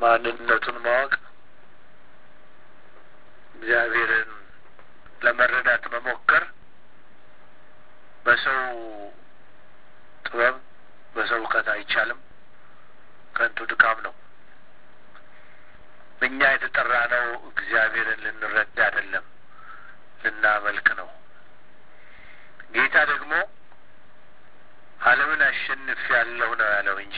ማንነቱን ማወቅ እግዚአብሔርን ለመረዳት መሞከር በሰው ጥበብ በሰው እውቀት አይቻልም። ከንቱ ድካም ነው። እኛ የተጠራ ነው እግዚአብሔርን ልንረዳ አይደለም፣ ልናመልክ ነው። ጌታ ደግሞ ዓለምን አሸንፍ ያለሁ ነው ያለው እንጂ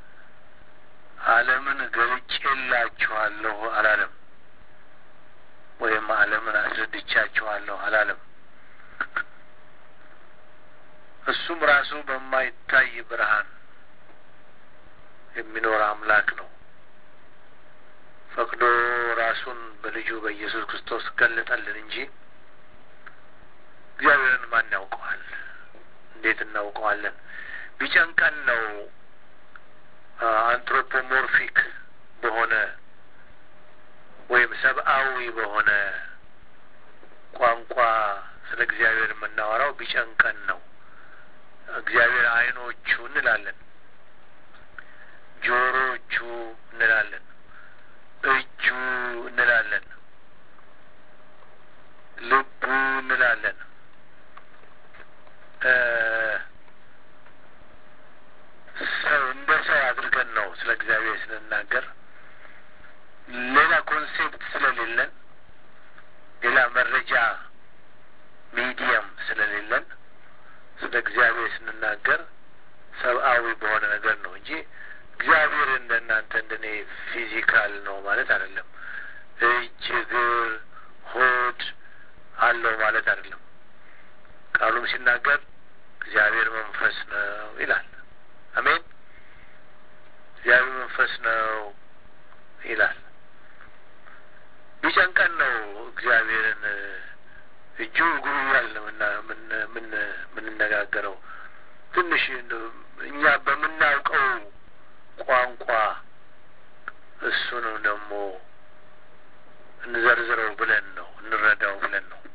ዓለምን ገልጬላችኋለሁ አላለም። ወይም ዓለምን አስረድቻችኋለሁ አላለም። እሱም ራሱ በማይታይ ብርሃን የሚኖር አምላክ ነው። ፈቅዶ ራሱን በልጁ በኢየሱስ ክርስቶስ ገለጠልን እንጂ እግዚአብሔርን ማን ያውቀዋል? እንዴት እናውቀዋለን? ቢጨንቀን ነው አንትሮፖሞርፊክ በሆነ ወይም ሰብአዊ በሆነ ቋንቋ ስለ እግዚአብሔር የምናወራው ቢጨንቀን ነው። እግዚአብሔር ዓይኖቹ እንላለን፣ ጆሮቹ እንላለን፣ እጁ እንላለን፣ ልቡ እንላለን። ሰው እንደ ሰው አድርገን ነው ስለ እግዚአብሔር ስንናገር ሌላ ኮንሴፕት ስለሌለን ሌላ መረጃ ሚዲየም ስለሌለን ስለ እግዚአብሔር ስንናገር ሰብአዊ በሆነ ነገር ነው እንጂ እግዚአብሔር እንደ እናንተ እንደ እኔ ፊዚካል ነው ማለት አይደለም። እጅ፣ እግር፣ ሆድ አለው ማለት አይደለም። ቃሉም ሲናገር እግዚአብሔር መንፈስ ነው ይላል። አሜን። እግዚአብሔር መንፈስ ነው ይላል። ቢጨንቀን ነው እግዚአብሔርን እጁ እግሩ እያልን የምንነጋገረው። ትንሽ እኛ በምናውቀው ቋንቋ እሱንም ደግሞ እንዘርዝረው ብለን ነው እንረዳው ብለን ነው።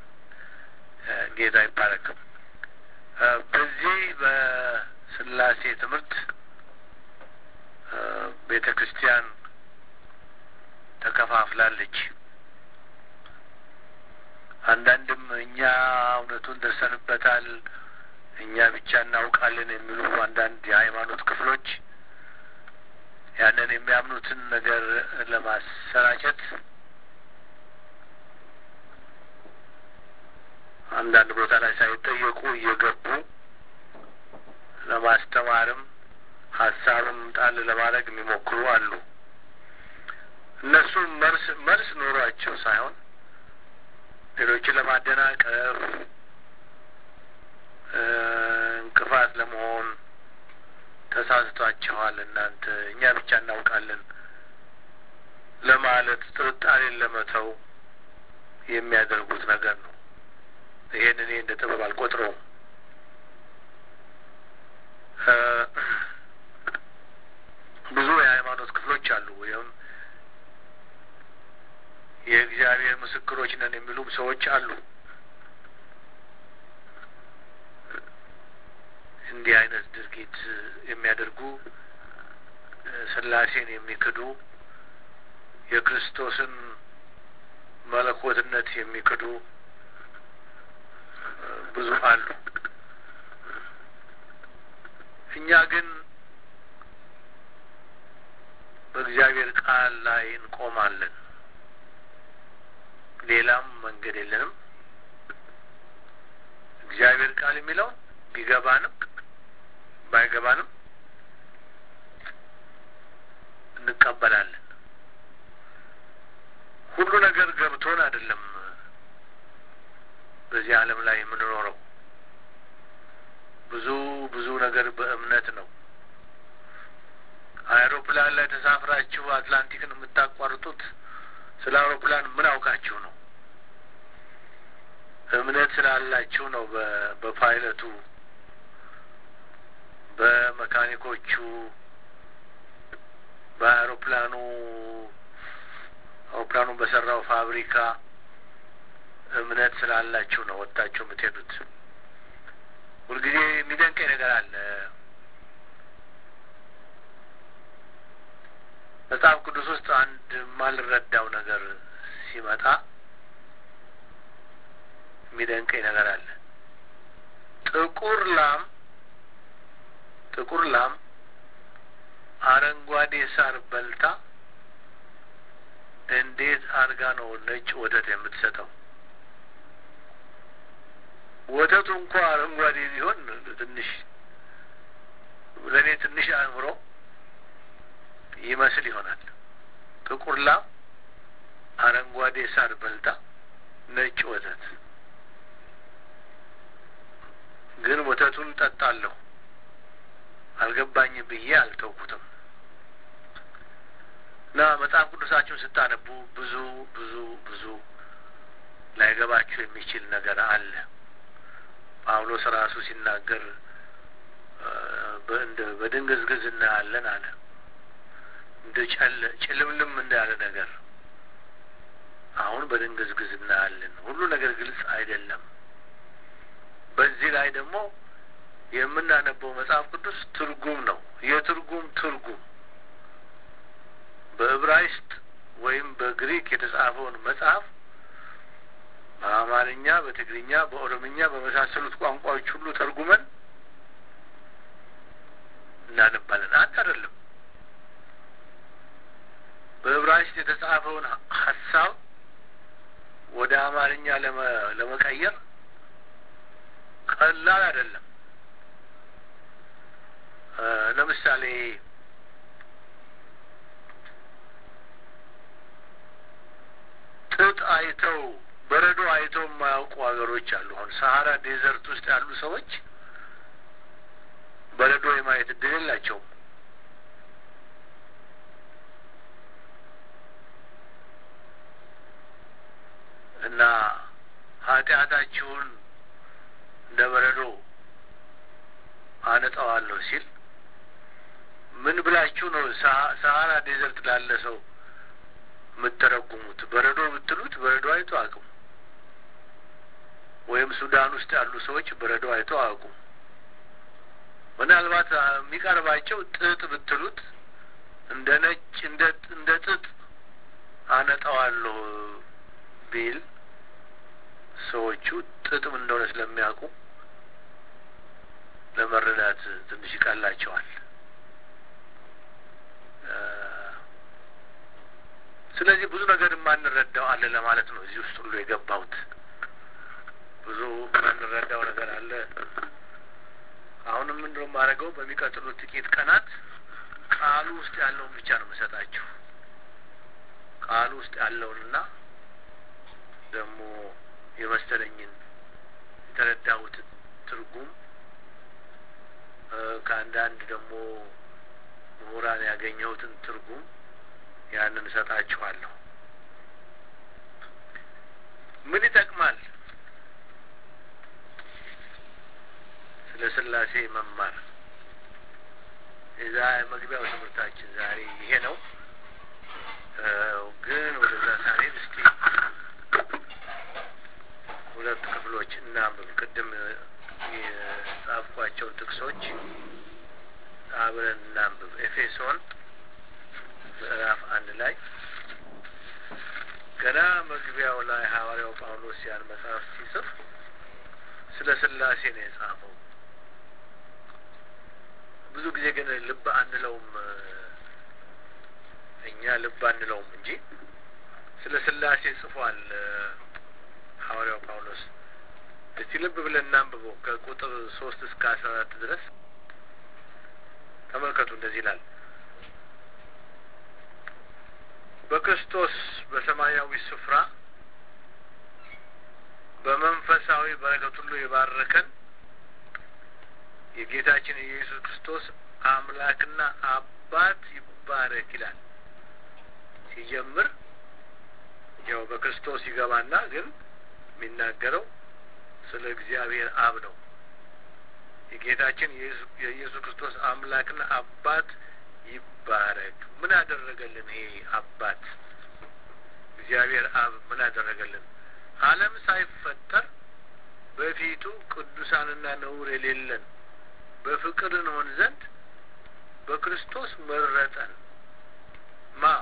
ጌታ ይባረክ። በዚህ በስላሴ ትምህርት ቤተ ክርስቲያን ተከፋፍላለች። አንዳንድም እኛ እውነቱን ደርሰንበታል፣ እኛ ብቻ እናውቃለን የሚሉ አንዳንድ የሃይማኖት ክፍሎች ያንን የሚያምኑትን ነገር ለማሰራጨት አንዳንድ ቦታ ላይ ሳይጠየቁ እየገቡ ለማስተማርም ሀሳብም ጣል ለማድረግ የሚሞክሩ አሉ። እነሱ መልስ መልስ ኖሯቸው ሳይሆን ሌሎችን ለማደናቀፍ እንቅፋት ለመሆን ተሳስቷቸዋል። እናንተ እኛ ብቻ እናውቃለን ለማለት ጥርጣሬን ለመተው የሚያደርጉት ነገር ነው። ይሄን እኔ እንደ ጥበብ አልቆጥረውም። ብዙ የሃይማኖት ክፍሎች አሉ ወይም የእግዚአብሔር ምስክሮች ነን የሚሉም ሰዎች አሉ። እንዲህ አይነት ድርጊት የሚያደርጉ ስላሴን የሚክዱ የክርስቶስን መለኮትነት የሚክዱ ብዙ አሉ። እኛ ግን በእግዚአብሔር ቃል ላይ እንቆማለን። ሌላም መንገድ የለንም። እግዚአብሔር ቃል የሚለው ቢገባንም ባይገባንም እንቀበላለን። ሁሉ ነገር ገብቶን አይደለም በዚህ ዓለም ላይ የምንኖረው። ብዙ ብዙ ነገር በእምነት ነው። አውሮፕላን ላይ ተሳፍራችሁ አትላንቲክን የምታቋርጡት ስለ አውሮፕላን ምን አውቃችሁ ነው? እምነት ስላላችሁ ነው። በፓይለቱ፣ በመካኒኮቹ፣ በአውሮፕላኑ አውሮፕላኑን በሰራው ፋብሪካ እምነት ስላላችሁ ነው ወጥታችሁ የምትሄዱት። ሁልጊዜ የሚደንቀኝ ነገር አለ። መጽሐፍ ቅዱስ ውስጥ አንድ የማልረዳው ነገር ሲመጣ የሚደንቀኝ ነገር አለ። ጥቁር ላም ጥቁር ላም አረንጓዴ ሳር በልታ እንዴት አድርጋ ነው ነጭ ወተት የምትሰጠው? ወተቱ እንኳ አረንጓዴ ቢሆን ትንሽ ለእኔ ትንሽ አእምሮ ይመስል ይሆናል። ጥቁር ላም አረንጓዴ ሳር በልታ ነጭ ወተት ግን ወተቱን ጠጣለሁ አልገባኝ ብዬ አልተውኩትም። እና መጽሐፍ ቅዱሳችሁን ስታነቡ ብዙ ብዙ ብዙ ላይገባችሁ የሚችል ነገር አለ። ጳውሎስ ራሱ ሲናገር እንደ በድንግዝግዝ እናያለን አለ። እንደ ጨለ ጭልምልም እንዳለ ነገር አሁን በድንግዝግዝ እናያለን። ሁሉ ነገር ግልጽ አይደለም። በዚህ ላይ ደግሞ የምናነበው መጽሐፍ ቅዱስ ትርጉም ነው። የትርጉም ትርጉም በዕብራይስጥ ወይም በግሪክ የተጻፈውን መጽሐፍ በአማርኛ፣ በትግርኛ፣ በኦሮምኛ በመሳሰሉት ቋንቋዎች ሁሉ ተርጉመን እናነባለን። አንድ አይደለም። በዕብራይስጥ የተጻፈውን ሀሳብ ወደ አማርኛ ለመቀየር ቀላል አይደለም። ለምሳሌ ጥጥ አይተው በረዶ አይተው የማያውቁ ሀገሮች አሉ። አሁን ሰሀራ ዴዘርት ውስጥ ያሉ ሰዎች በረዶ የማየት እድል የላቸውም። እና ኃጢአታችሁን እንደ በረዶ አነጣዋለሁ ሲል ምን ብላችሁ ነው ሰሀራ ዴዘርት ላለ ሰው የምትተረጉሙት? በረዶ ብትሉት በረዶ አይቶ አያውቁም። ወይም ሱዳን ውስጥ ያሉ ሰዎች በረዶ አይቶ አያውቁም። ምናልባት የሚቀርባቸው ጥጥ ብትሉት እንደ ነጭ እንደ ጥጥ አነጣዋለሁ ቢል ሰዎቹ ጥጥም እንደሆነ ስለሚያውቁ ለመረዳት ትንሽ ይቀላቸዋል። ስለዚህ ብዙ ነገር የማንረዳው አለ ለማለት ነው። እዚህ ውስጥ ሁሉ የገባሁት ብዙ የማንረዳው ነገር አለ። አሁንም ምንድነው የማደርገው? በሚቀጥሉት ጥቂት ቀናት ቃሉ ውስጥ ያለውን ብቻ ነው የምሰጣችሁ። ቃሉ ውስጥ ያለውንና ደግሞ የመሰለኝን የተረዳሁትን ትርጉም ከአንዳንድ ደግሞ ምሁራን ያገኘሁትን ትርጉም ያንን እሰጣችኋለሁ። ምን ይጠቅማል ስለ ስላሴ መማር? የዛ መግቢያው ትምህርታችን ዛሬ ይሄ ነው። ግን ወደዛ ሳንሄድ እስቲ ሁለት ክፍሎች እናንብብ። ቅድም የጻፍኳቸውን ጥቅሶች አብረን እናንብብ። ኤፌሶን ምዕራፍ አንድ ላይ ገና መግቢያው ላይ ሐዋርያው ጳውሎስ ያን መጽሐፍ ሲጽፍ ስለ ስላሴ ነው የጻፈው። ብዙ ጊዜ ግን ልብ አንለውም፣ እኛ ልብ አንለውም እንጂ ስለ ስላሴ ጽፏል ሐዋርያው ጳውሎስ። እስቲ ልብ ብለን እናንብበው ከቁጥር ሶስት እስከ አስራ አራት ድረስ ተመልከቱ። እንደዚህ ይላል በክርስቶስ በሰማያዊ ስፍራ በመንፈሳዊ በረከት ሁሉ የባረከን የጌታችን የኢየሱስ ክርስቶስ አምላክና አባት ይባረክ ይላል። ሲጀምር ያው በክርስቶስ ይገባና ግን የሚናገረው ስለ እግዚአብሔር አብ ነው። የጌታችን የኢየሱስ ክርስቶስ አምላክና አባት ይባረክ። ምን አደረገልን? ይሄ አባት እግዚአብሔር አብ ምን አደረገልን? ዓለም ሳይፈጠር በፊቱ ቅዱሳንና ነውር የሌለን በፍቅር እንሆን ዘንድ በክርስቶስ መረጠን። ማ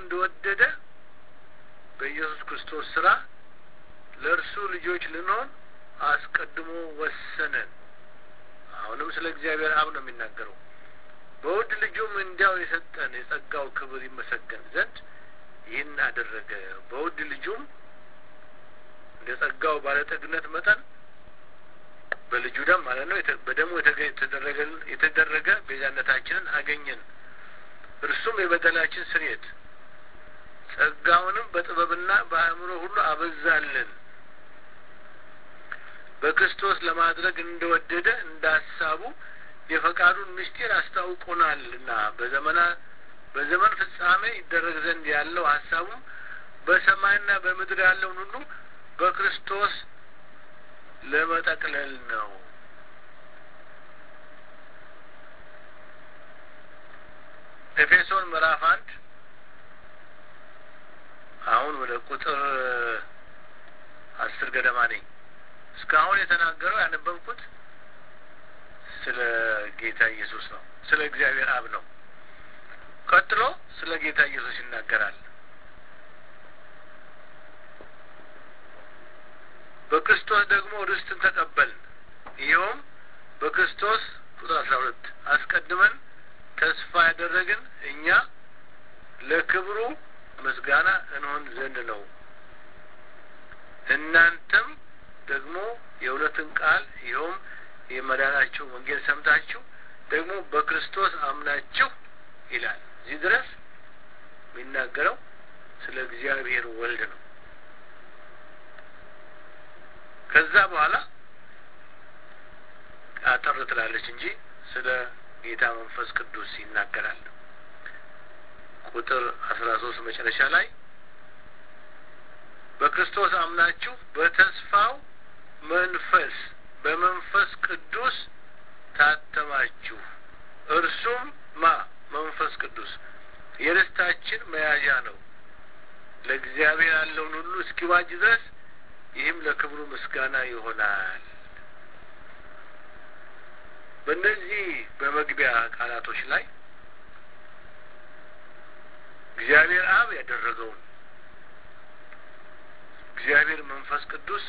እንደወደደ በኢየሱስ ክርስቶስ ስራ ለእርሱ ልጆች ልንሆን አስቀድሞ ወሰነን። አሁንም ስለ እግዚአብሔር አብ ነው የሚናገረው። በውድ ልጁም እንዲያው የሰጠን የጸጋው ክብር ይመሰገን ዘንድ ይህን አደረገ። በውድ ልጁም እንደ ጸጋው ባለጠግነት መጠን በልጁ ደም ማለት ነው በደሙ የተደረገ ቤዛነታችንን አገኘን። እርሱም የበደላችን ስርየት፣ ጸጋውንም በጥበብና በአእምሮ ሁሉ አበዛልን። በክርስቶስ ለማድረግ እንደወደደ እንደ ሀሳቡ የፈቃዱን ምስጢር አስታውቆናልና በዘመና በዘመን ፍጻሜ ይደረግ ዘንድ ያለው ሀሳቡም በሰማይና በምድር ያለውን ሁሉ በክርስቶስ ለመጠቅለል ነው። ኤፌሶን ምዕራፍ አንድ አሁን ወደ ቁጥር አስር ገደማ ነኝ። እስካሁን የተናገረው ያነበብኩት ስለ ጌታ ኢየሱስ ነው፣ ስለ እግዚአብሔር አብ ነው። ቀጥሎ ስለ ጌታ ኢየሱስ ይናገራል። በክርስቶስ ደግሞ ርስትን ተቀበልን። ይኸውም በክርስቶስ ቁጥር አስራ ሁለት አስቀድመን ተስፋ ያደረግን እኛ ለክብሩ ምስጋና እንሆን ዘንድ ነው። እናንተም ደግሞ የእውነትን ቃል ይኸውም የመዳናችሁ ወንጌል ሰምታችሁ ደግሞ በክርስቶስ አምናችሁ ይላል። እዚህ ድረስ የሚናገረው ስለ እግዚአብሔር ወልድ ነው። ከዛ በኋላ አጠር ትላለች እንጂ ስለ ጌታ መንፈስ ቅዱስ ይናገራል። ቁጥር አስራ ሶስት መጨረሻ ላይ በክርስቶስ አምናችሁ በተስፋው መንፈስ በመንፈስ ቅዱስ ታተማችሁ። እርሱም ማ መንፈስ ቅዱስ የርስታችን መያዣ ነው፣ ለእግዚአብሔር ያለውን ሁሉ እስኪዋጅ ድረስ ይህም ለክብሩ ምስጋና ይሆናል። በእነዚህ በመግቢያ ቃላቶች ላይ እግዚአብሔር አብ ያደረገውን እግዚአብሔር መንፈስ ቅዱስ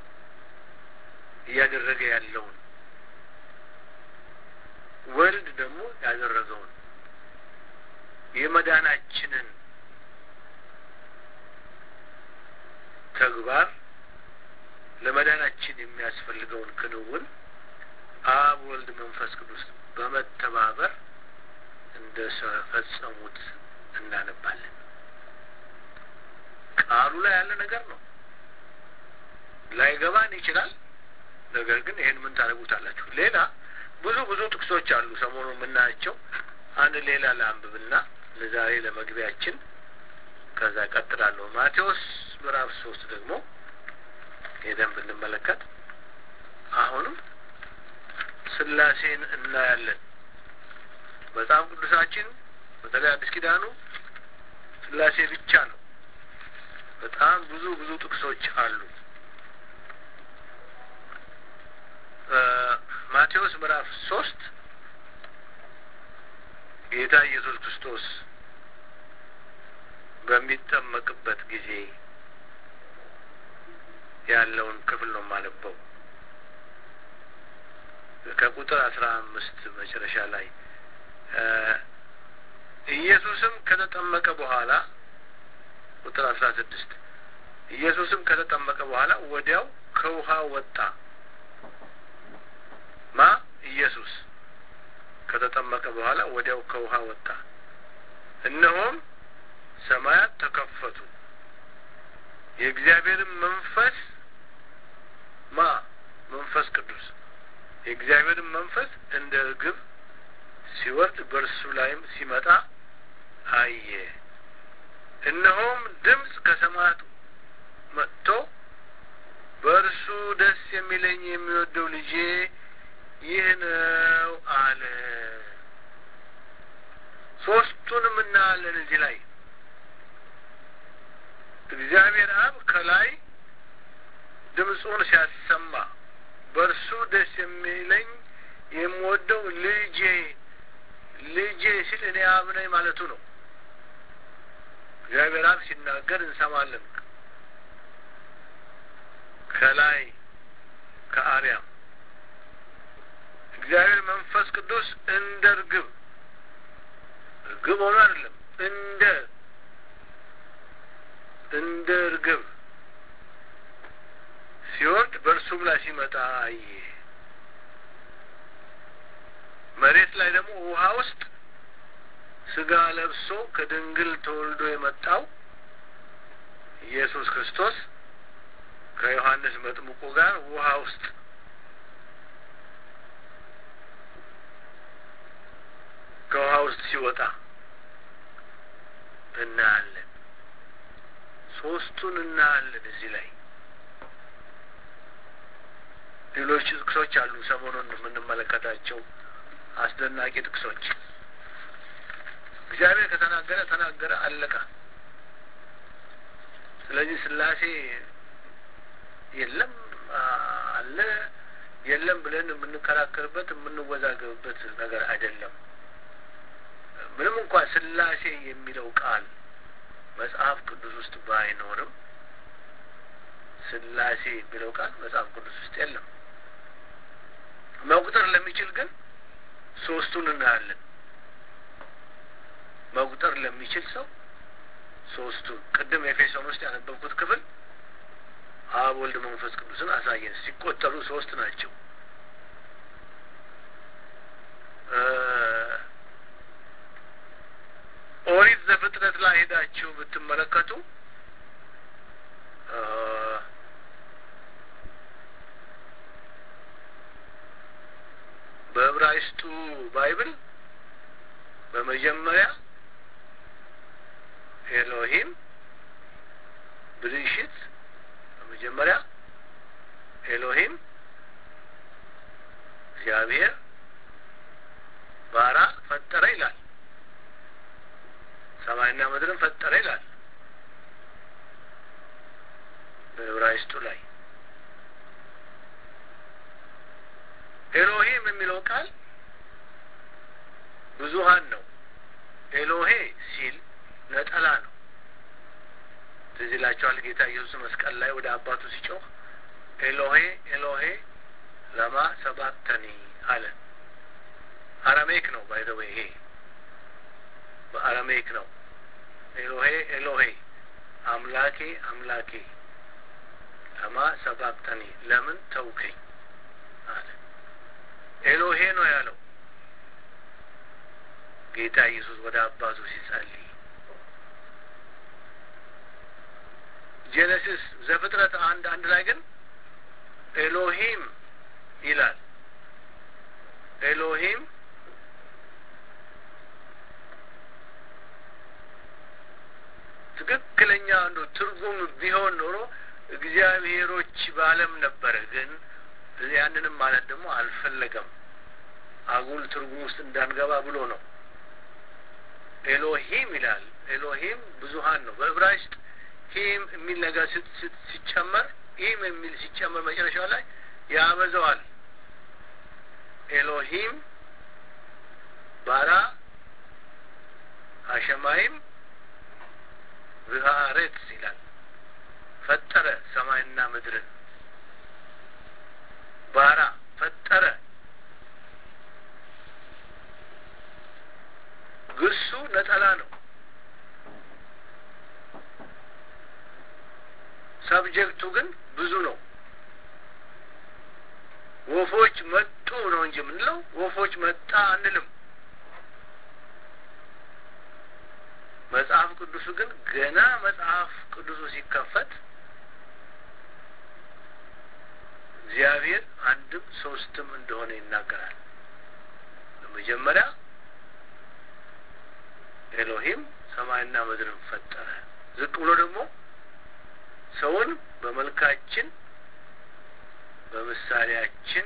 እያደረገ ያለውን ወልድ ደግሞ ያደረገውን የመዳናችንን ተግባር ለመዳናችን የሚያስፈልገውን ክንውን አብ፣ ወልድ፣ መንፈስ ቅዱስ በመተባበር እንደ ፈጸሙት እናነባለን። ቃሉ ላይ ያለ ነገር ነው። ላይገባን ይችላል። ነገር ግን ይሄን ምን ታደርጉታላችሁ? ሌላ ብዙ ብዙ ጥቅሶች አሉ ሰሞኑ የምናያቸው። አንድ ሌላ ለአንብብና ለዛሬ ለመግቢያችን ከዛ ቀጥላለሁ። ማቴዎስ ምዕራፍ ሶስት ደግሞ ሄደን ብንመለከት አሁንም ስላሴን እናያለን። መጽሐፍ ቅዱሳችን በተለይ አዲስ ኪዳኑ ስላሴ ብቻ ነው። በጣም ብዙ ብዙ ጥቅሶች አሉ። ማቴዎስ ምዕራፍ ሶስት ጌታ ኢየሱስ ክርስቶስ በሚጠመቅበት ጊዜ ያለውን ክፍል ነው የማነበው። ከቁጥር አስራ አምስት መጨረሻ ላይ ኢየሱስም ከተጠመቀ በኋላ ቁጥር አስራ ስድስት ኢየሱስም ከተጠመቀ በኋላ ወዲያው ከውሃ ወጣ። ማ ኢየሱስ ከተጠመቀ በኋላ ወዲያው ከውሃ ወጣ። እነሆም ሰማያት ተከፈቱ፣ የእግዚአብሔርን መንፈስ ማ መንፈስ ቅዱስ የእግዚአብሔርን መንፈስ እንደ እርግብ ሲወርድ በእርሱ ላይም ሲመጣ አየ። እነሆም ድምፅ ከሰማያት መጥቶ በእርሱ ደስ የሚለኝ የሚወደው ልጄ ይህ ነው አለ። ሶስቱንም እናያለን እዚህ ላይ እግዚአብሔር አብ ከላይ ድምፁን ሲያሰማ በእርሱ ደስ የሚለኝ የምወደው ልጄ ልጄ ሲል እኔ አብ ነኝ ማለቱ ነው። እግዚአብሔር አብ ሲናገር እንሰማለን። ከላይ ከአርያም እግዚአብሔር መንፈስ ቅዱስ እንደ እርግብ እርግብ ሆኖ አይደለም፣ እንደ እንደ እርግብ ሲወርድ በእርሱም ላይ ሲመጣ አየ። መሬት ላይ ደግሞ ውሃ ውስጥ ስጋ ለብሶ ከድንግል ተወልዶ የመጣው ኢየሱስ ክርስቶስ ከዮሐንስ መጥምቁ ጋር ውሃ ውስጥ ከውሃ ውስጥ ሲወጣ እናያለን። ሶስቱን እናያለን። እዚህ ላይ ሌሎች ጥቅሶች አሉ፣ ሰሞኑን የምንመለከታቸው አስደናቂ ጥቅሶች። እግዚአብሔር ከተናገረ ተናገረ፣ አለቀ። ስለዚህ ስላሴ የለም አለ የለም ብለን የምንከራከርበት የምንወዛገብበት ነገር አይደለም። ምንም እንኳን ስላሴ የሚለው ቃል መጽሐፍ ቅዱስ ውስጥ ባይኖርም ስላሴ የሚለው ቃል መጽሐፍ ቅዱስ ውስጥ የለም። መቁጠር ለሚችል ግን ሶስቱን እናያለን። መቁጠር ለሚችል ሰው ሶስቱን ቅድም ኤፌሶን ውስጥ ያነበብኩት ክፍል አብ ወልድ መንፈስ ቅዱስን አሳየን። ሲቆጠሩ ሶስት ናቸው። ኦሪት ዘፍጥረት ላይ ሄዳችሁ ብትመለከቱ በዕብራይስጡ ባይብል በመጀመሪያ ኤሎሂም ብልሽት በመጀመሪያ ኤሎሂም እግዚአብሔር ባራ ፈጠረ ይላል። ሰማይና ምድርን ፈጠረ ይላል በዕብራይስጡ ላይ። ኤሎሂም የሚለው ቃል ብዙሀን ነው። ኤሎሄ ሲል ነጠላ ነው። ትዝ ይላችኋል ጌታ ኢየሱስ መስቀል ላይ ወደ አባቱ ሲጮህ ኤሎሄ ኤሎሄ ለማ ሰባክተኒ አለ። አራሜክ ነው ባይዘወ ይሄ በአራሜክ ነው። ኤሎሄ ኤሎሄ አምላኬ አምላኬ ለማ ሰባክተኒ ለምን ተውከኝ አለ። ኤሎሄ ነው ያለው ጌታ ኢየሱስ ወደ አባቱ ሲጸልይ። ጄኔሲስ ዘፍጥረት አንድ አንድ ላይ ግን ኤሎሂም ይላል። ኤሎሂም ትክክለኛ አንዱ ትርጉም ቢሆን ኖሮ እግዚአብሔሮች በዓለም ነበረ። ግን ያንንም ማለት ደግሞ አልፈለገም። አጉል ትርጉም ውስጥ እንዳንገባ ብሎ ነው። ኤሎሂም ይላል። ኤሎሂም ብዙሀን ነው። በዕብራይስጥ ሂም የሚል ነገር ሲጨመር ኢም የሚል ሲጨመር መጨረሻው ላይ ያበዛዋል። ኤሎሂም ባራ አሸማይም ብሃሬት ይላል። ፈጠረ ሰማይና ምድርን ባራ ፈጠረ። ግሱ ነጠላ ነው። ሰብጀክቱ ግን ብዙ ነው። ወፎች መጡ ነው እንጂ የምንለው ወፎች መጣ አንልም። መጽሐፍ ቅዱሱ ግን ገና መጽሐፍ ቅዱሱ ሲከፈት እግዚአብሔር አንድም ሶስትም እንደሆነ ይናገራል። በመጀመሪያ ኤሎሂም ሰማይና ምድርን ፈጠረ። ዝቅ ብሎ ደግሞ ሰውን በመልካችን በምሳሌያችን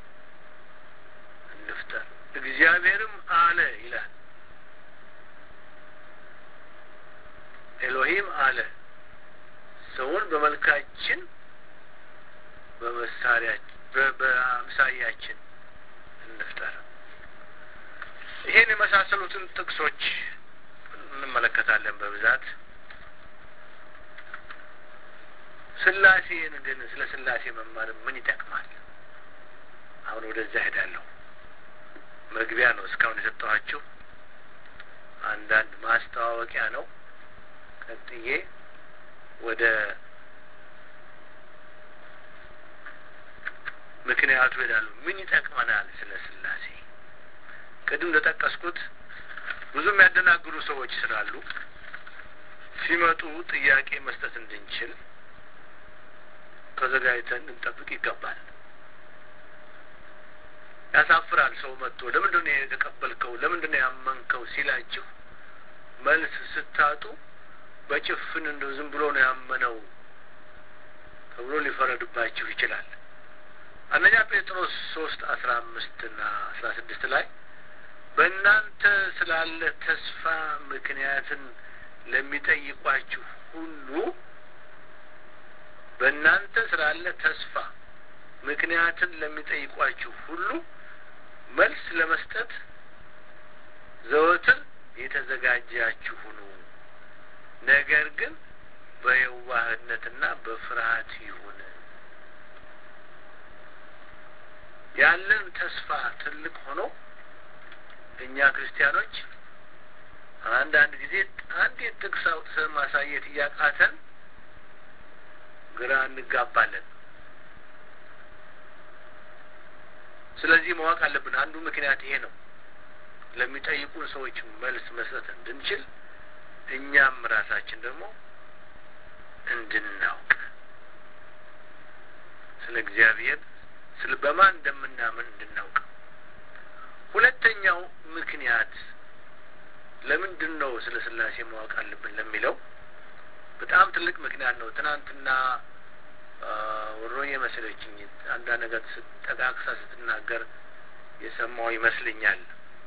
እንፍጠር፣ እግዚአብሔርም አለ ይላል። ኤሎሂም አለ ሰውን በመልካችን በመሳሪያችን በአምሳያችን እንፍጠር። ይሄን የመሳሰሉትን ጥቅሶች እንመለከታለን በብዛት ስላሴን ግን ስለ ስላሴ መማር ምን ይጠቅማል? አሁን ወደዚያ ሄዳለሁ። መግቢያ ነው እስካሁን የሰጠኋችሁ አንዳንድ ማስተዋወቂያ ነው። ቀጥዬ ወደ ምክንያቱ ሄዳለሁ። ምን ይጠቅመናል ስለ ስላሴ? ቅድም እንደጠቀስኩት ብዙ የሚያደናግሩ ሰዎች ስላሉ ሲመጡ ጥያቄ መስጠት እንድንችል ተዘጋጅተን እንጠብቅ ይገባል። ያሳፍራል። ሰው መጥቶ ለምንድን ነው የተቀበልከው፣ ለምንድን ነው ያመንከው ሲላችሁ መልስ ስታጡ በጭፍን እንደው ዝም ብሎ ነው ያመነው ተብሎ ሊፈረድባችሁ ይችላል። አንደኛ ጴጥሮስ ሶስት አስራ አምስት ና አስራ ስድስት ላይ በእናንተ ስላለ ተስፋ ምክንያትን ለሚጠይቋችሁ ሁሉ በእናንተ ስላለ ተስፋ ምክንያትን ለሚጠይቋችሁ ሁሉ መልስ ለመስጠት ዘወትር የተዘጋጃችሁ ሁኑ። ነገር ግን በየዋህነትና በፍርሃት ይሁን። ያለን ተስፋ ትልቅ ሆኖ እኛ ክርስቲያኖች አንዳንድ ጊዜ አንዲት ጥቅስ አውጥተን ማሳየት እያቃተን ግራ እንጋባለን። ስለዚህ ማወቅ አለብን። አንዱ ምክንያት ይሄ ነው። ለሚጠይቁን ሰዎች መልስ መስጠት እንድንችል እኛም ራሳችን ደግሞ እንድናውቅ ስለ እግዚአብሔር ስለ በማን እንደምናምን እንድናውቅ። ሁለተኛው ምክንያት ለምንድን ነው ስለ ስላሴ ማወቅ አለብን ለሚለው በጣም ትልቅ ምክንያት ነው። ትናንትና ወሮኝ የመሰለችኝ አንዳንድ ነገር ጠቃቅሳ ስትናገር የሰማው ይመስልኛል።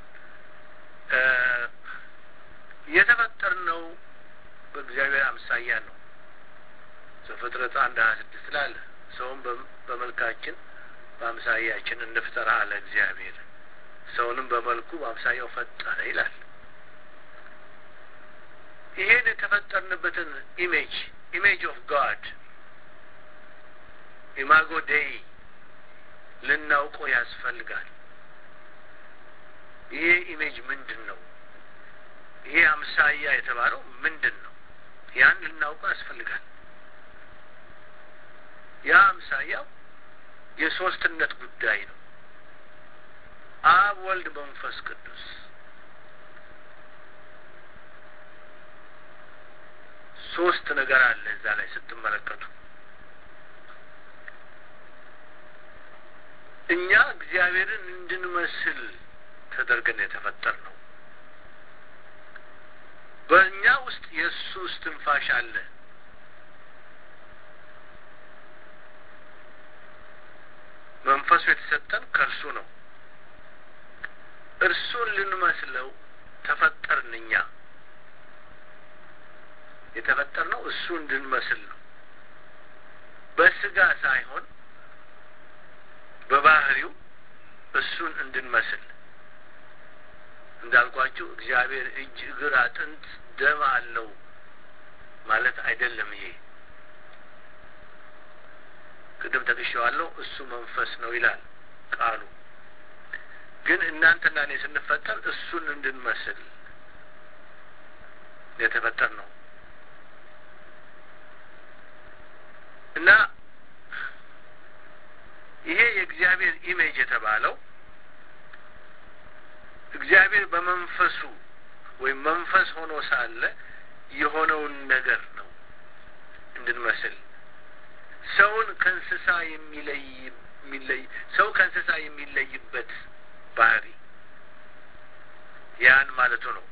የተፈጠርነው በእግዚአብሔር አምሳያ ነው። ዘፍጥረት አንድ ሀያ ስድስት ላለ ሰውም በመልካችን በአምሳያችን እንፍጠር አለ እግዚአብሔር። ሰውንም በመልኩ በአምሳያው ፈጠረ ይላል። ይሄን የተፈጠርንበትን ኢሜጅ ኢሜጅ ኦፍ ጋድ ኢማጎ ዴይ ልናውቀው ያስፈልጋል። ይሄ ኢሜጅ ምንድን ነው? ይሄ አምሳያ የተባለው ምንድን ነው? ያን ልናውቀው ያስፈልጋል። ያ አምሳያው የሶስትነት ጉዳይ ነው። አብ፣ ወልድ፣ መንፈስ ቅዱስ ሶስት ነገር አለ እዛ ላይ ስትመለከቱ እኛ እግዚአብሔርን እንድንመስል ተደርገን የተፈጠር ነው። በእኛ ውስጥ የእሱ እስትንፋሽ አለ። መንፈሱ የተሰጠን ከእርሱ ነው። እርሱን ልንመስለው ተፈጠርን። እኛ የተፈጠርነው እሱ እንድንመስል ነው። በስጋ ሳይሆን በባህሪው እሱን እንድንመስል እንዳልኳችሁ እግዚአብሔር እጅ፣ እግር፣ አጥንት፣ ደም አለው ማለት አይደለም። ይሄ ቅድም ጠቅሼዋለሁ። እሱ መንፈስ ነው ይላል ቃሉ። ግን እናንተና እኔ ስንፈጠር እሱን እንድንመስል የተፈጠር ነው እና ይሄ የእግዚአብሔር ኢሜጅ የተባለው እግዚአብሔር በመንፈሱ ወይም መንፈስ ሆኖ ሳለ የሆነውን ነገር ነው እንድንመስል። ሰውን ከእንስሳ የሚለይ የሚለይ ሰው ከእንስሳ የሚለይበት ባህሪ ያን ማለቱ ነው።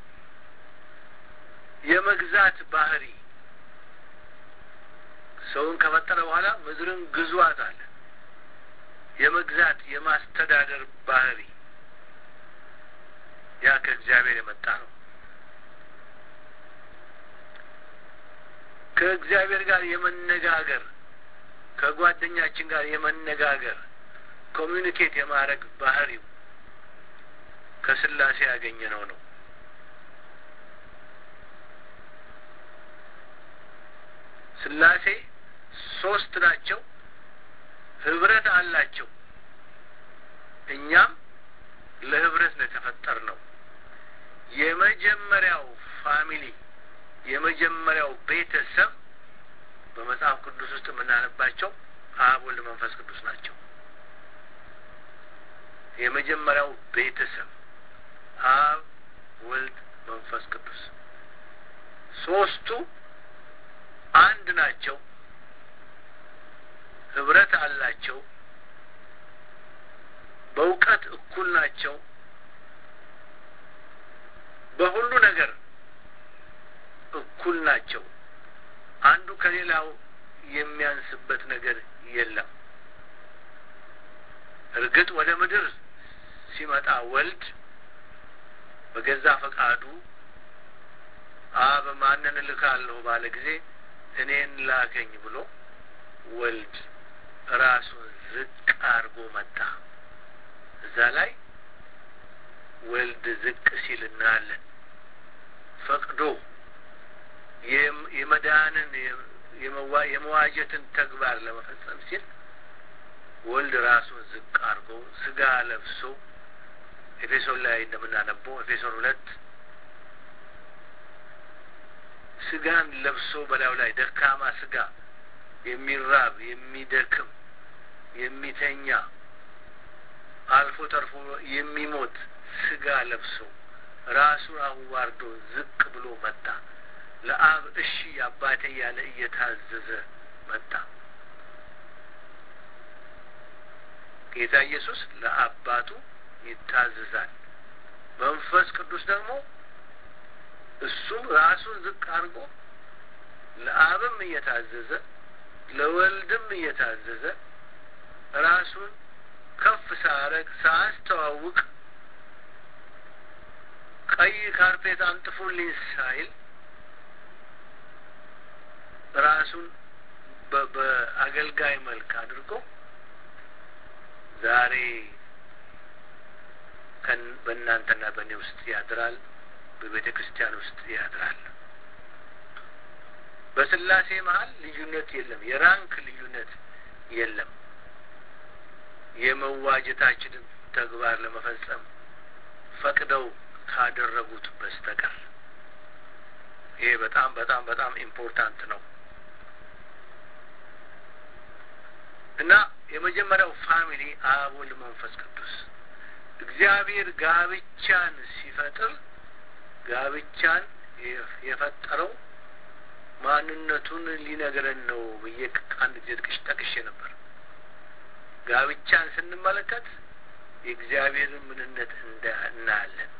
የመግዛት ባህሪ ሰውን ከፈጠረ በኋላ ምድርን ግዟት አለ። የመግዛት የማስተዳደር ባህሪ ያ ከእግዚአብሔር የመጣ ነው። ከእግዚአብሔር ጋር የመነጋገር ከጓደኛችን ጋር የመነጋገር ኮሚዩኒኬት የማድረግ ባህሪው ከስላሴ ያገኘ ነው ነው ስላሴ ሶስት ናቸው። ህብረት አላቸው። እኛም ለህብረት ነው የተፈጠር ነው። የመጀመሪያው ፋሚሊ የመጀመሪያው ቤተሰብ በመጽሐፍ ቅዱስ ውስጥ የምናነባቸው አብ፣ ወልድ፣ መንፈስ ቅዱስ ናቸው። የመጀመሪያው ቤተሰብ አብ፣ ወልድ፣ መንፈስ ቅዱስ ሶስቱ አንድ ናቸው። ህብረት አላቸው። በእውቀት እኩል ናቸው። በሁሉ ነገር እኩል ናቸው። አንዱ ከሌላው የሚያንስበት ነገር የለም። እርግጥ ወደ ምድር ሲመጣ ወልድ በገዛ ፈቃዱ አብ ማንን እልካለሁ ባለ ጊዜ እኔን ላከኝ ብሎ ወልድ ራሱን ዝቅ አድርጎ መጣ። እዛ ላይ ወልድ ዝቅ ሲል እናያለን። ፈቅዶ የመዳንን የመዋጀትን ተግባር ለመፈጸም ሲል ወልድ ራሱን ዝቅ አድርጎ ስጋ ለብሶ ኤፌሶን ላይ እንደምናነበው ኤፌሶን ሁለት ስጋን ለብሶ በላዩ ላይ ደካማ ስጋ የሚራብ የሚደክም የሚተኛ አልፎ ተርፎ የሚሞት ስጋ ለብሶ ራሱን አዋርዶ ዝቅ ብሎ መጣ። ለአብ እሺ አባቴ ያለ እየታዘዘ መጣ። ጌታ ኢየሱስ ለአባቱ ይታዘዛል። መንፈስ ቅዱስ ደግሞ እሱም ራሱን ዝቅ አድርጎ ለአብም እየታዘዘ ለወልድም እየታዘዘ ራሱን ከፍ ሳረግ ሳያስተዋውቅ ቀይ ካርፔት አንጥፉልኝ ሳይል ራሱን በአገልጋይ መልክ አድርጎ ዛሬ በእናንተና በእኔ ውስጥ ያድራል። በቤተ ክርስቲያን ውስጥ ያድራል። በስላሴ መሀል ልዩነት የለም። የራንክ ልዩነት የለም። የመዋጀታችንን ተግባር ለመፈጸም ፈቅደው ካደረጉት በስተቀር ይሄ በጣም በጣም በጣም ኢምፖርታንት ነው እና የመጀመሪያው ፋሚሊ አብ፣ ወልድ፣ መንፈስ ቅዱስ እግዚአብሔር ጋብቻን ሲፈጥር ጋብቻን የፈጠረው ማንነቱን ሊነግረን ነው ብዬ አንድ ጊዜ ጥቅሽ ጠቅሼ ነበር። ጋብቻን ስንመለከት የእግዚአብሔርን ምንነት እናያለን።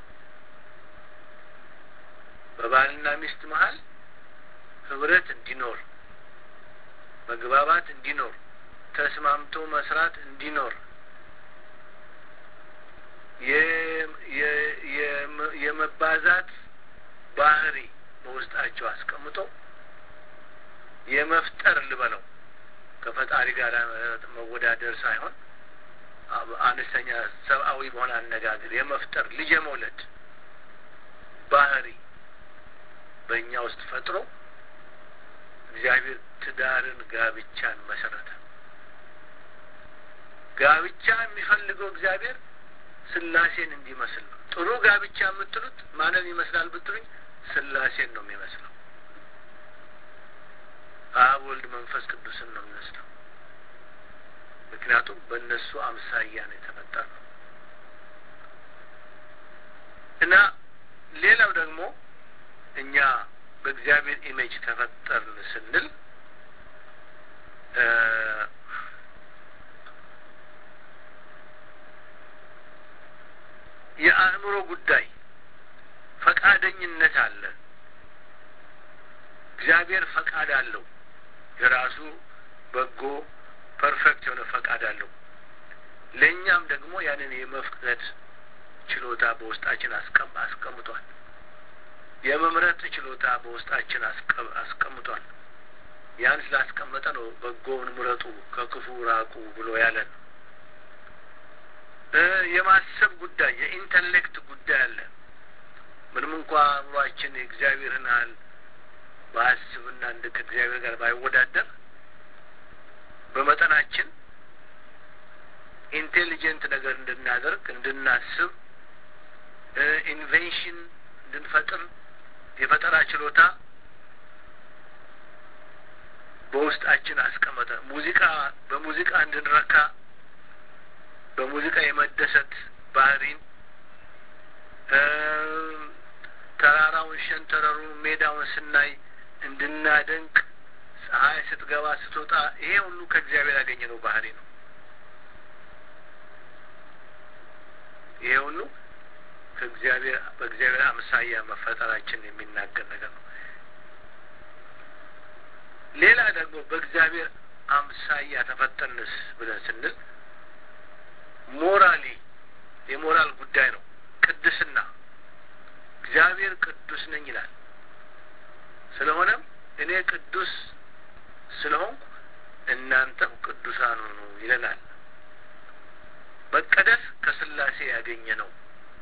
በባልና ሚስት መሀል ህብረት እንዲኖር፣ መግባባት እንዲኖር፣ ተስማምቶ መስራት እንዲኖር የመባዛት ባህሪ በውስጣቸው አስቀምጦ የመፍጠር ልበለው ከፈጣሪ ጋር መወዳደር ሳይሆን አነስተኛ ሰብአዊ በሆነ አነጋገር የመፍጠር ልጅ የመውለድ ባህሪ በእኛ ውስጥ ፈጥሮ እግዚአብሔር ትዳርን፣ ጋብቻን መሰረተ። ጋብቻ የሚፈልገው እግዚአብሔር ስላሴን እንዲመስል ነው። ጥሩ ጋብቻ የምትሉት ማንን ይመስላል ብትሉኝ ስላሴን ነው የሚመስለው። አብ፣ ወልድ፣ መንፈስ ቅዱስን ነው የሚመስለው። ምክንያቱም በእነሱ አምሳያ ነው የተፈጠርነው እና ሌላው ደግሞ እኛ በእግዚአብሔር ኢሜጅ ተፈጠርን ስንል የአእምሮ ጉዳይ ፈቃደኝነት አለ። እግዚአብሔር ፈቃድ አለው። የራሱ በጎ ፐርፌክት የሆነ ፈቃድ አለው። ለእኛም ደግሞ ያንን የመፍቀድ ችሎታ በውስጣችን አስቀምጧል። የመምረጥ ችሎታ በውስጣችን አስቀምጧል። ያን ስላስቀመጠ ነው በጎውን ምረጡ ከክፉ ራቁ ብሎ ያለን። የማሰብ ጉዳይ የኢንተሌክት ጉዳይ አለ። ምንም እንኳ አእምሯችን የእግዚአብሔርን ያህል በአስብና እንደ ከእግዚአብሔር ጋር ባይወዳደር በመጠናችን ኢንቴሊጀንት ነገር እንድናደርግ እንድናስብ ኢንቬንሽን እንድንፈጥር የፈጠራ ችሎታ በውስጣችን አስቀመጠ። ሙዚቃ በሙዚቃ እንድንረካ በሙዚቃ የመደሰት ባህሪን ተራራውን፣ ሸንተረሩን፣ ሜዳውን ስናይ እንድናደንቅ ፀሐይ ስትገባ ስትወጣ፣ ይሄ ሁሉ ከእግዚአብሔር ያገኘነው ባህሪ ነው። ይሄ ሁሉ ከእግዚአብሔር በእግዚአብሔር አምሳያ መፈጠራችን የሚናገር ነገር ነው። ሌላ ደግሞ በእግዚአብሔር አምሳያ ተፈጠንስ ብለን ስንል ሞራሊ የሞራል ጉዳይ ነው። ቅድስና እግዚአብሔር ቅዱስ ነኝ ይላል። ስለሆነም እኔ ቅዱስ ስለሆንኩ እናንተም ቅዱሳን ሁኑ ይለናል። መቀደስ ከስላሴ ያገኘ ነው።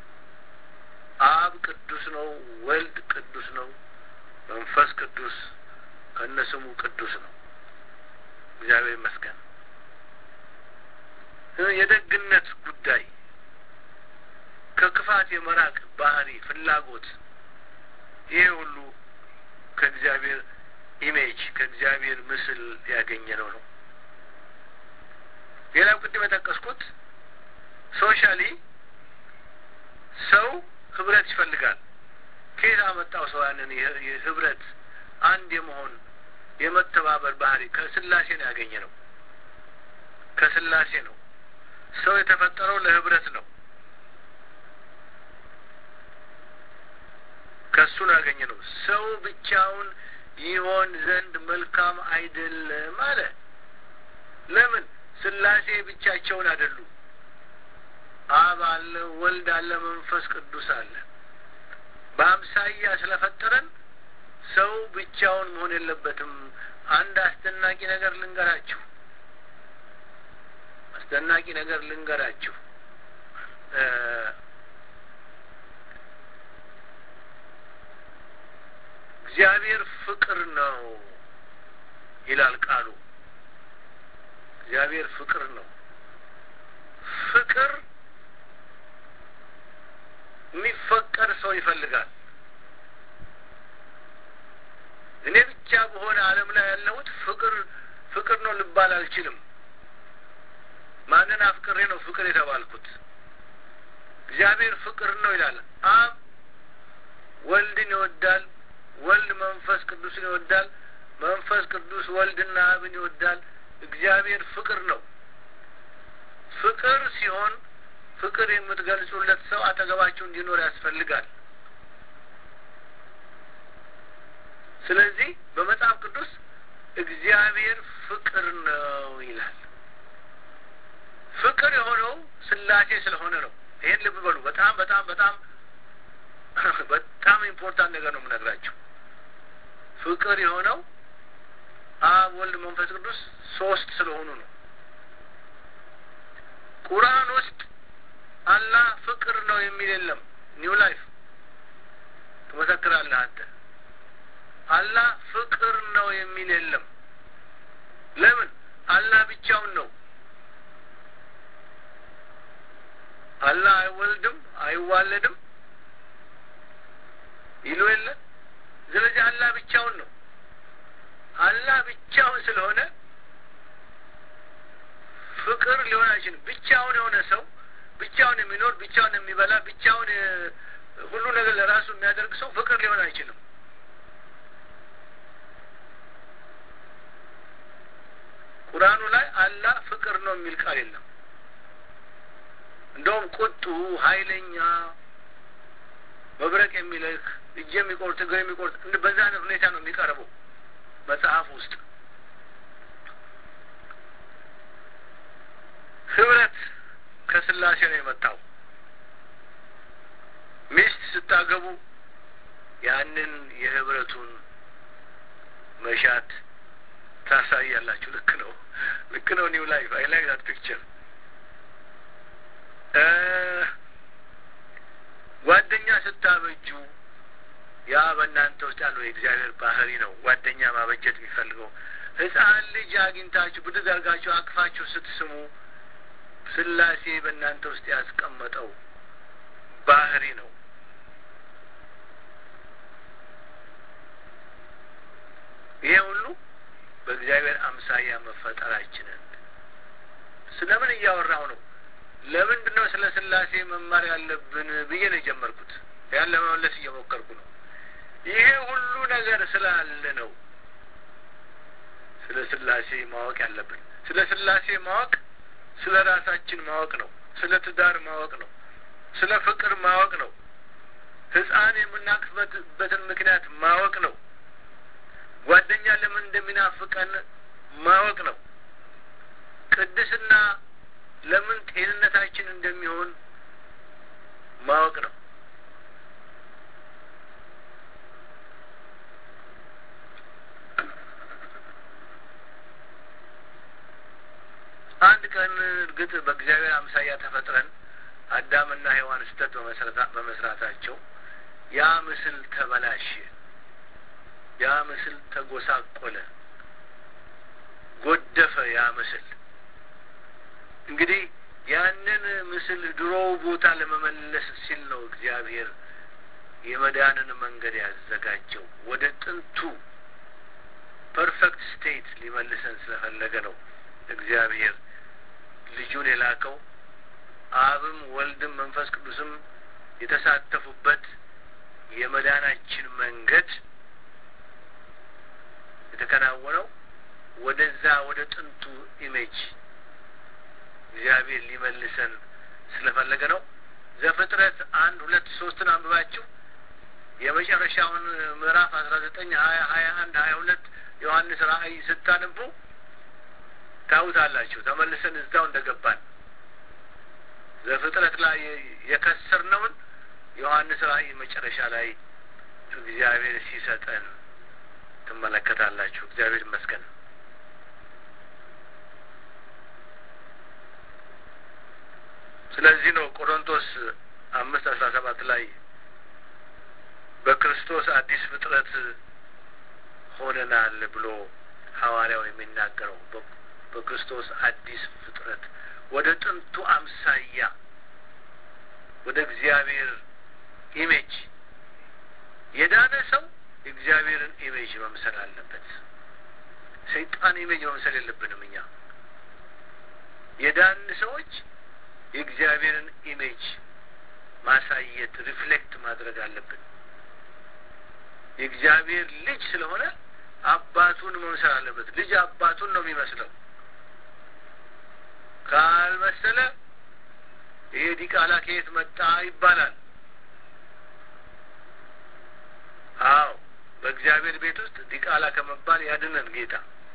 አብ ቅዱስ ነው፣ ወልድ ቅዱስ ነው፣ መንፈስ ቅዱስ ከነስሙ ቅዱስ ነው። እግዚአብሔር ይመስገን። የደግነት ጉዳይ ከክፋት የመራቅ ባህሪ፣ ፍላጎት ይሄ ሁሉ ከእግዚአብሔር ኢሜጅ ከእግዚአብሔር ምስል ያገኘነው ነው። ሌላው ቅድም የጠቀስኩት ሶሻሊ ሰው ህብረት ይፈልጋል። ከየት አመጣው ሰው ያንን ህብረት አንድ የመሆን የመተባበር ባህሪ? ከስላሴ ነው ያገኘ ነው። ከስላሴ ነው። ሰው የተፈጠረው ለህብረት ነው። ከሱ ነው ያገኘ ነው። ሰው ብቻውን ይሆን ዘንድ መልካም አይደለም አለ። ለምን? ስላሴ ብቻቸውን አይደሉም። አብ አለ፣ ወልድ አለ፣ መንፈስ ቅዱስ አለ። በአምሳያ ስለፈጠረን ሰው ብቻውን መሆን የለበትም። አንድ አስደናቂ ነገር ልንገራችሁ። አስደናቂ ነገር ልንገራችሁ። እግዚአብሔር ፍቅር ነው ይላል ቃሉ። እግዚአብሔር ፍቅር ነው። ፍቅር የሚፈቀር ሰው ይፈልጋል። እኔ ብቻ በሆነ ዓለም ላይ ያለሁት ፍቅር ፍቅር ነው ልባል አልችልም። ማንን አፍቅሬ ነው ፍቅር የተባልኩት? እግዚአብሔር ፍቅር ነው ይላል። አብ ወልድን ይወዳል። ወልድ መንፈስ ቅዱስን ይወዳል። መንፈስ ቅዱስ ወልድና አብን ይወዳል። እግዚአብሔር ፍቅር ነው። ፍቅር ሲሆን ፍቅር የምትገልጹለት ሰው አጠገባችሁ እንዲኖር ያስፈልጋል። ስለዚህ በመጽሐፍ ቅዱስ እግዚአብሔር ፍቅር ነው ይላል። ፍቅር የሆነው ስላሴ ስለሆነ ነው። ይሄን ልብ በሉ። በጣም በጣም በጣም በጣም ኢምፖርታንት ነገር ነው የምነግራቸው። ፍቅር የሆነው አብ፣ ወልድ፣ መንፈስ ቅዱስ ሶስት ስለሆኑ ነው። ቁርአን ውስጥ አላህ ፍቅር ነው የሚል የለም። ኒው ላይፍ ትመሰክራለህ አንተ። አላህ ፍቅር ነው የሚል የለም። ለምን? አላህ ብቻውን ነው። አላህ አይወልድም አይዋለድም ይሉ የለ። ስለዚህ አላህ ብቻውን ነው። አላህ ብቻውን ስለሆነ ፍቅር ሊሆን አይችልም። ብቻውን የሆነ ሰው ብቻውን የሚኖር ብቻውን የሚበላ ብቻውን ሁሉ ነገር ለራሱ የሚያደርግ ሰው ፍቅር ሊሆን አይችልም። ቁርአኑ ላይ አላህ ፍቅር ነው የሚል ቃል የለም። እንደውም ቁጡ፣ ኃይለኛ፣ መብረቅ የሚልክ እጅ የሚቆርጥ እግር የሚቆርጥ በዛ አይነት ሁኔታ ነው የሚቀርበው መጽሐፍ ውስጥ። ህብረት ከስላሴ ነው የመጣው። ሚስት ስታገቡ ያንን የህብረቱን መሻት ታሳያላችሁ። ልክ ነው፣ ልክ ነው። ኒው ላይፍ አይ ላይክ ዛት ፒክቸር። ጓደኛ ስታበጁ ያ በእናንተ ውስጥ ያለው የእግዚአብሔር ባህሪ ነው። ጓደኛ ማበጀት የሚፈልገው ሕፃን ልጅ አግኝታችሁ ብድግ አድርጋችሁ አቅፋችሁ ስትስሙ ስላሴ በእናንተ ውስጥ ያስቀመጠው ባህሪ ነው። ይሄ ሁሉ በእግዚአብሔር አምሳያ መፈጠራችንን ስለምን እያወራሁ ነው? ለምንድን ነው ስለ ስላሴ መማር ያለብን ብዬ ነው የጀመርኩት። ያን ለመመለስ እየሞከርኩ ነው። ይሄ ሁሉ ነገር ስላለ ነው ስለ ስላሴ ማወቅ ያለብን። ስለ ስላሴ ማወቅ ስለ ራሳችን ማወቅ ነው። ስለ ትዳር ማወቅ ነው። ስለ ፍቅር ማወቅ ነው። ሕፃን የምናቅፍበትን ምክንያት ማወቅ ነው። ጓደኛ ለምን እንደሚናፍቀን ማወቅ ነው። ቅድስና ለምን ጤንነታችን እንደሚሆን ማወቅ ነው። አንድ ቀን እርግጥ በእግዚአብሔር አምሳያ ተፈጥረን አዳምና ሔዋን ስህተት በመስራታቸው ያ ምስል ተበላሸ። ያ ምስል ተጎሳቆለ፣ ጎደፈ። ያ ምስል እንግዲህ ያንን ምስል ድሮው ቦታ ለመመለስ ሲል ነው እግዚአብሔር የመዳንን መንገድ ያዘጋጀው። ወደ ጥንቱ ፐርፌክት ስቴት ሊመልሰን ስለፈለገ ነው እግዚአብሔር ልጁን የላከው። አብም ወልድም መንፈስ ቅዱስም የተሳተፉበት የመዳናችን መንገድ የተከናወነው ወደዛ ወደ ጥንቱ ኢሜጅ እግዚአብሔር ሊመልሰን ስለፈለገ ነው። ዘፍጥረት አንድ ሁለት ሶስትን አንብባችሁ የመጨረሻውን ምዕራፍ አስራ ዘጠኝ ሀያ ሀያ አንድ ሀያ ሁለት ዮሐንስ ራእይ ስታንቡ ታውታላችሁ። ተመልሰን እዛው እንደገባን ዘፍጥረት ላይ የከሰርነውን ዮሐንስ ራእይ መጨረሻ ላይ እግዚአብሔር ሲሰጠን ትመለከታላችሁ። እግዚአብሔር ይመስገን። ስለዚህ ነው ቆሮንቶስ አምስት አስራ ሰባት ላይ በክርስቶስ አዲስ ፍጥረት ሆነናል ብሎ ሐዋርያው የሚናገረው በክርስቶስ አዲስ ፍጥረት ወደ ጥንቱ አምሳያ ወደ እግዚአብሔር ኢሜጅ የዳነ ሰው የእግዚአብሔርን ኢሜጅ መምሰል አለበት። ሰይጣን ኢሜጅ መምሰል የለብንም። እኛ የዳን ሰዎች የእግዚአብሔርን ኢሜጅ ማሳየት ሪፍሌክት ማድረግ አለብን። የእግዚአብሔር ልጅ ስለሆነ አባቱን መምሰል አለበት። ልጅ አባቱን ነው የሚመስለው። ካልመሰለ ይሄ ዲቃላ ከየት መጣ ይባላል። አዎ በእግዚአብሔር ቤት ውስጥ ዲቃላ ከመባል ያድነን ጌታ።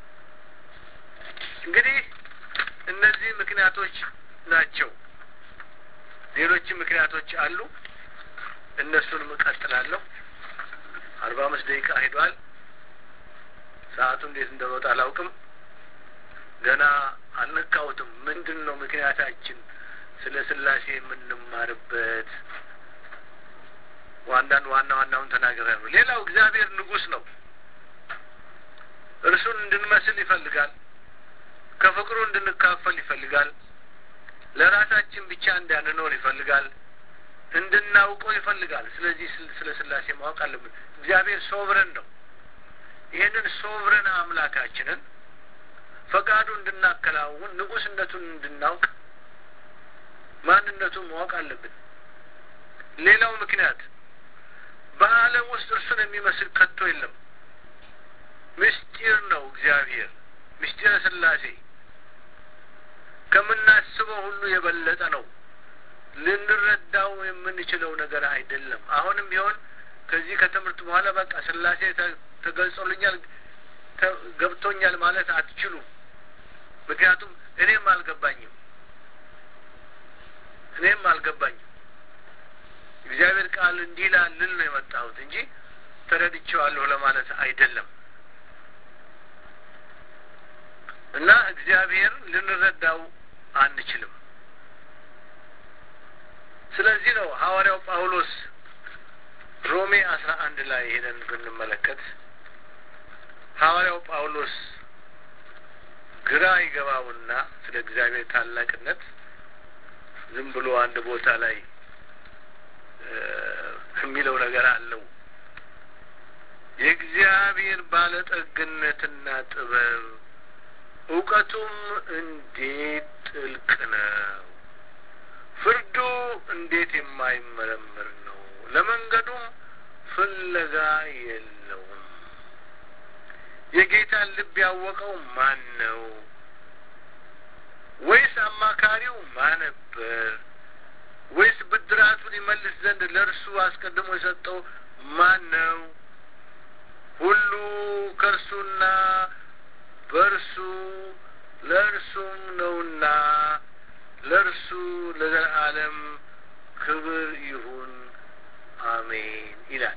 እንግዲህ እነዚህ ምክንያቶች ናቸው። ሌሎችም ምክንያቶች አሉ። እነሱንም እቀጥላለሁ። አርባ አምስት ደቂቃ ሄዷል። ሰዓቱ እንዴት እንደሮጠ አላውቅም። ገና አልነካሁትም። ምንድን ነው ምክንያታችን ስለ ስላሴ የምንማርበት? ዋንዳንድ ዋና ዋናውን ተናገረ ነው። ሌላው እግዚአብሔር ንጉሥ ነው። እርሱን እንድንመስል ይፈልጋል። ከፍቅሩ እንድንካፈል ይፈልጋል። ለራሳችን ብቻ እንዳንኖር ይፈልጋል። እንድናውቀው ይፈልጋል። ስለዚህ ስለ ስላሴ ማወቅ አለብን። እግዚአብሔር ሶቭረን ነው። ይህንን ሶቭረን አምላካችንን ፈቃዱ እንድናከናውን ንጉሥነቱን እንድናውቅ ማንነቱን ማወቅ አለብን። ሌላው ምክንያት በዓለም ውስጥ እርሱን የሚመስል ከቶ የለም። ምስጢር ነው እግዚአብሔር ምስጢረ ስላሴ ከምናስበው ሁሉ የበለጠ ነው። ልንረዳው የምንችለው ነገር አይደለም። አሁንም ቢሆን ከዚህ ከትምህርት በኋላ በቃ ስላሴ ተገልጾልኛል፣ ገብቶኛል ማለት አትችሉም። ምክንያቱም እኔም አልገባኝም እኔም አልገባኝም። እግዚአብሔር ቃል እንዲህ ይላል ልል ነው የመጣሁት እንጂ ተረድቼዋለሁ ለማለት አይደለም። እና እግዚአብሔር ልንረዳው አንችልም። ስለዚህ ነው ሐዋርያው ጳውሎስ ሮሜ አስራ አንድ ላይ ሄደን ብንመለከት ሐዋርያው ጳውሎስ ግራ ይገባውና ስለ እግዚአብሔር ታላቅነት ዝም ብሎ አንድ ቦታ ላይ የሚለው ነገር አለው። የእግዚአብሔር ባለጠግነትና ጥበብ እውቀቱም እንዴት ጥልቅ ነው! ፍርዱ እንዴት የማይመረምር ነው! ለመንገዱም ፍለጋ የለውም። የጌታን ልብ ያወቀው ማን ነው? ወይስ አማካሪው ማን ነበር? ወይስ ብድራቱን ይመልስ ዘንድ ለእርሱ አስቀድሞ የሰጠው ማን ነው? ሁሉ ከእርሱና በእርሱ ለእርሱም ነውና ለእርሱ ለዘላለም ክብር ይሁን አሜን ይላል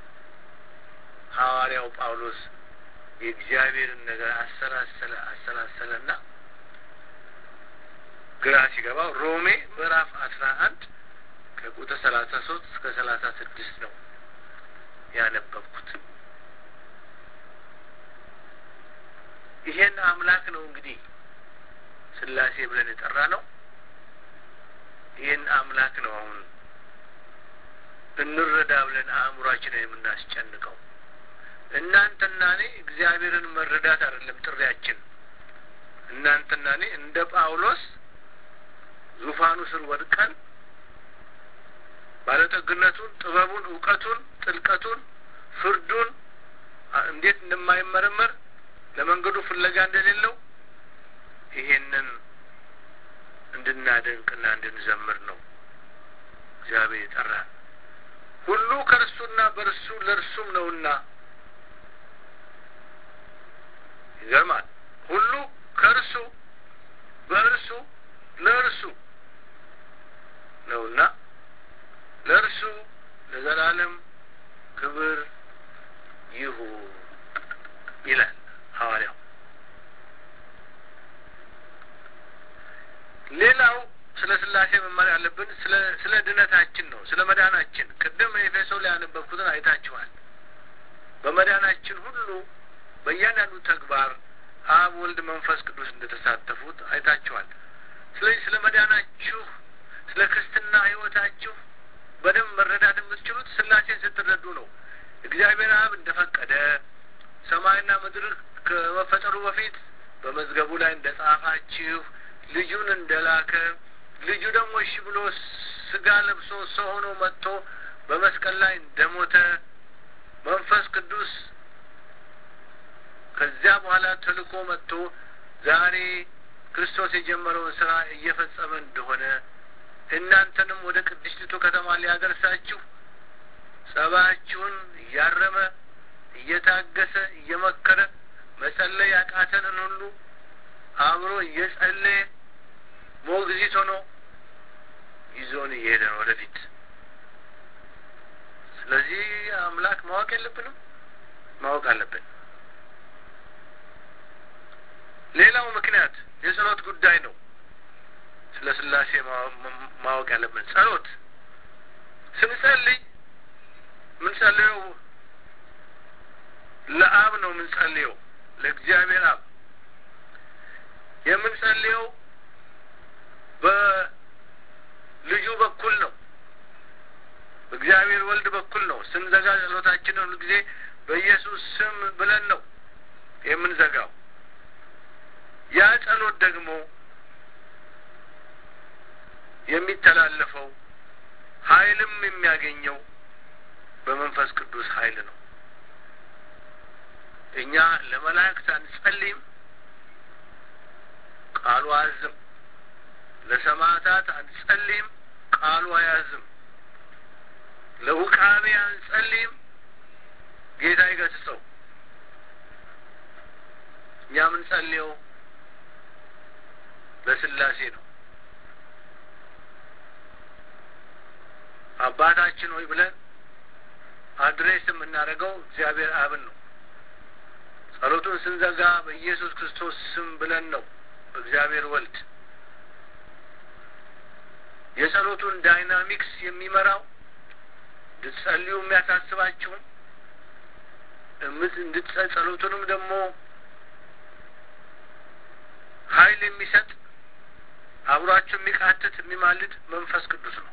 ሐዋርያው ጳውሎስ። የእግዚአብሔርን ነገር አሰላሰለ አሰላሰለና ግራ ሲገባው ሮሜ ምዕራፍ አስራ አንድ ከቁጥር ሰላሳ ሶስት እስከ ሰላሳ ስድስት ነው ያነበብኩት። ይሄን አምላክ ነው እንግዲህ ስላሴ ብለን የጠራ ነው። ይህን አምላክ ነው አሁን እንረዳ ብለን አእምሯችንን የምናስጨንቀው። እናንተና እኔ እግዚአብሔርን መረዳት አይደለም ጥሪያችን። እናንተና እኔ እንደ ጳውሎስ ዙፋኑ ስር ወድቀን ባለጠግነቱን፣ ጥበቡን፣ እውቀቱን፣ ጥልቀቱን፣ ፍርዱን እንዴት እንደማይመረመር ለመንገዱ ፍለጋ እንደሌለው ይሄንን እንድናደንቅና እንድንዘምር ነው እግዚአብሔር የጠራን። ሁሉ ከእርሱና በእርሱ ለእርሱም ነውና ይገርማል። ሁሉ ከእርሱ በእርሱ ለእርሱ ነውና ለእርሱ ለዘላለም ክብር ይሁን ይላል ሐዋርያው። ሌላው ስለ ስላሴ መማር ያለብን ስለ ስለ ድነታችን ነው፣ ስለ መዳናችን። ቅድም ኤፌሶ ላይ ያነበብኩትን አይታችኋል። በመዳናችን ሁሉ በእያንዳንዱ ተግባር አብ፣ ወልድ፣ መንፈስ ቅዱስ እንደተሳተፉት አይታችኋል። ስለዚህ ስለ መዳናችሁ፣ ስለ ክርስትና ሕይወታችሁ በደንብ መረዳት የምትችሉት ስላሴን ስትረዱ ነው። እግዚአብሔር አብ እንደፈቀደ ሰማይና ምድር ከመፈጠሩ በፊት በመዝገቡ ላይ እንደ ጻፋችሁ ልጁን እንደላከ ልጁ ደግሞ እሺ ብሎ ስጋ ለብሶ ሰው ሆኖ መጥቶ በመስቀል ላይ እንደሞተ መንፈስ ቅዱስ ከዚያ በኋላ ተልኮ መጥቶ ዛሬ ክርስቶስ የጀመረውን ስራ እየፈጸመ እንደሆነ እናንተንም ወደ ቅድስቲቱ ከተማ ሊያደርሳችሁ ጸባችሁን እያረመ እየታገሰ እየመከረ መጸለይ ያቃተንን ሁሉ አብሮ እየጸለየ ሞግዚት ሆኖ ይዞን እየሄደ ነው ወደፊት። ስለዚህ አምላክ ማወቅ የለብንም ማወቅ አለብን። ሌላው ምክንያት የጸሎት ጉዳይ ነው። ስለ ስላሴ ማወቅ ያለብን ጸሎት ስንጸልይ ምንጸልየው ለአብ ነው። ምንጸልየው ለእግዚአብሔር አብ የምንጸልየው በልጁ በኩል ነው። በእግዚአብሔር ወልድ በኩል ነው። ስንዘጋ ጸሎታችንን ሁሉ ጊዜ በኢየሱስ ስም ብለን ነው የምንዘጋው። ያ ጸሎት ደግሞ የሚተላለፈው ኃይልም የሚያገኘው በመንፈስ ቅዱስ ኃይል ነው። እኛ ለመላእክት አንጸልይም፣ ቃሉ አያዝም። ለሰማዕታት አንጸልይም፣ ቃሉ አያዝም። ለውቃቤ አንጸልይም፣ ጌታ ይገስጸው። እኛ የምንጸልየው ለስላሴ ነው። አባታችን ሆይ ብለን አድሬስ የምናደርገው እግዚአብሔር አብን ነው። ጸሎቱን ስንዘጋ በኢየሱስ ክርስቶስ ስም ብለን ነው በእግዚአብሔር ወልድ። የጸሎቱን ዳይናሚክስ የሚመራው እንድትጸልዩ የሚያሳስባችሁም ጸሎቱንም ደግሞ ኃይል የሚሰጥ አብሯቸው የሚቃትት የሚማልድ መንፈስ ቅዱስ ነው።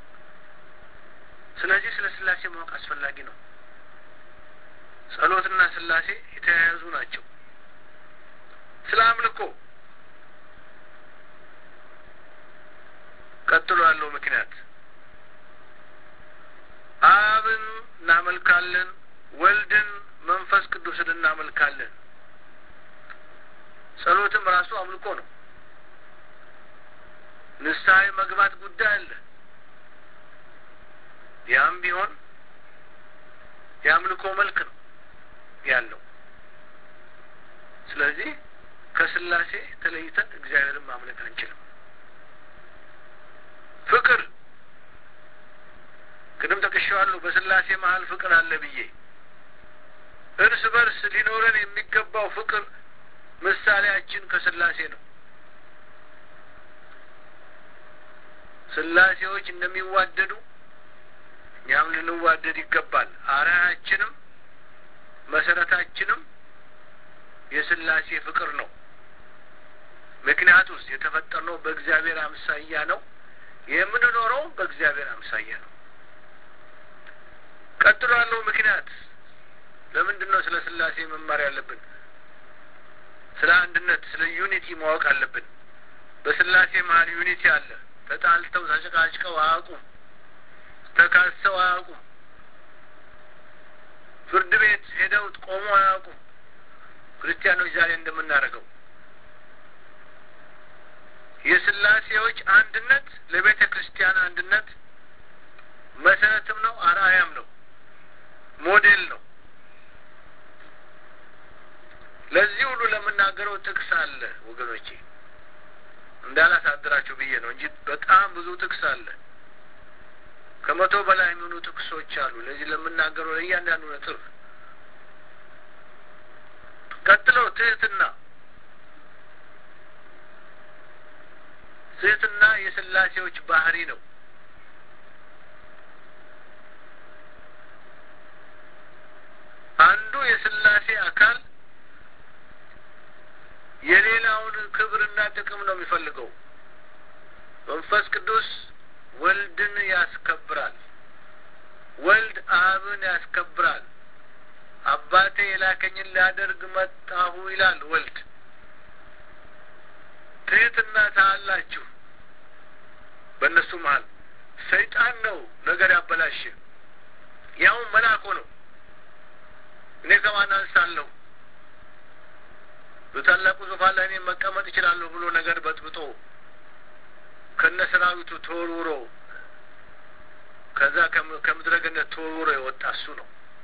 ስለዚህ ስለ ስላሴ ማወቅ አስፈላጊ ነው። ጸሎትና ስላሴ የተያያዙ ናቸው። ስለ አምልኮ ቀጥሎ ያለው ምክንያት አብን እናመልካለን፣ ወልድን መንፈስ ቅዱስን እናመልካለን። ጸሎትም ራሱ አምልኮ ነው። ንስሐ መግባት ጉዳይ አለ። ያም ቢሆን የአምልኮ መልክ ነው ያለው። ስለዚህ ከስላሴ ተለይተን እግዚአብሔርን ማምለክ አንችልም። ፍቅር ቅድም ጠቅሼዋለሁ። በስላሴ መሀል ፍቅር አለ ብዬ እርስ በርስ ሊኖረን የሚገባው ፍቅር ምሳሌያችን ከስላሴ ነው። ስላሴዎች እንደሚዋደዱ እኛም ልንዋደድ ይገባል። አርአያችንም መሰረታችንም የስላሴ ፍቅር ነው። ምክንያቱስ የተፈጠርነው በእግዚአብሔር አምሳያ ነው። የምንኖረው በእግዚአብሔር አምሳያ ነው። ቀጥሎ ያለው ምክንያት ለምንድን ነው ስለ ስላሴ መማር ያለብን? ስለ አንድነት፣ ስለ ዩኒቲ ማወቅ አለብን። በስላሴ መሀል ዩኒቲ አለ። ተጣልተው ተጨቃጭቀው አያውቁም። ተካሰው አያውቁም። ፍርድ ቤት ሄደው ቆሞ አያውቁም። ክርስቲያኖች ዛሬ እንደምናደርገው የስላሴዎች አንድነት ለቤተ ክርስቲያን አንድነት መሰረትም ነው፣ አርአያም ነው፣ ሞዴል ነው። ለዚህ ሁሉ ለምናገረው ጥቅስ አለ ወገኖቼ፣ እንዳላሳድራችሁ ብዬ ነው እንጂ በጣም ብዙ ጥቅስ አለ። ከመቶ በላይ የሚሆኑ ጥቅሶች አሉ። ለዚህ ለምናገረው ለእያንዳንዱ ነጥብ ቀጥለው ትህትና ትህትና የስላሴዎች ባህሪ ነው። አንዱ የስላሴ አካል የሌላውን ክብርና ጥቅም ነው የሚፈልገው። መንፈስ ቅዱስ ወልድን ያስከብራል። ወልድ አብን ያስከብራል። አባቴ የላከኝን ላደርግ መጣሁ ይላል ወልድ። ትህትና ታላችሁ በእነሱ መሀል ሰይጣን ነው ነገር ያበላሽ ያውም መልአኮ ነው። እኔ ከማን አንሳለሁ በታላቁ ዙፋን ላይ እኔ መቀመጥ እችላለሁ ብሎ ነገር በጥብጦ ከነ ሰራዊቱ ተወርውሮ ከዛ ከምድረ ገነት ተወርውሮ የወጣ እሱ ነው።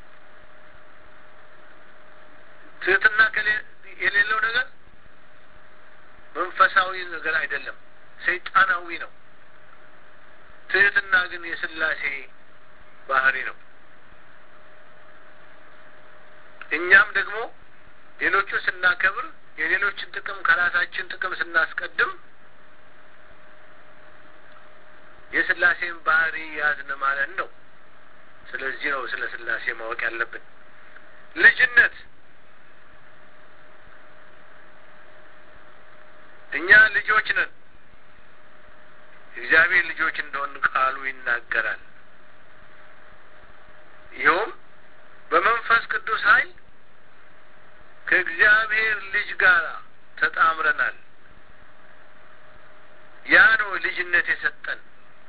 ትህትና የሌለው ነገር መንፈሳዊ ነገር አይደለም፣ ሰይጣናዊ ነው። ትህትና ግን የስላሴ ባህሪ ነው። እኛም ደግሞ ሌሎቹን ስናከብር የሌሎችን ጥቅም ከራሳችን ጥቅም ስናስቀድም የስላሴን ባህሪ ያዝን ማለት ነው። ስለዚህ ነው ስለ ስላሴ ማወቅ ያለብን። ልጅነት እኛ ልጆች ነን። እግዚአብሔር ልጆች እንደሆን ቃሉ ይናገራል። ይኸውም በመንፈስ ቅዱስ ኃይል ከእግዚአብሔር ልጅ ጋር ተጣምረናል። ያ ነው ልጅነት የሰጠን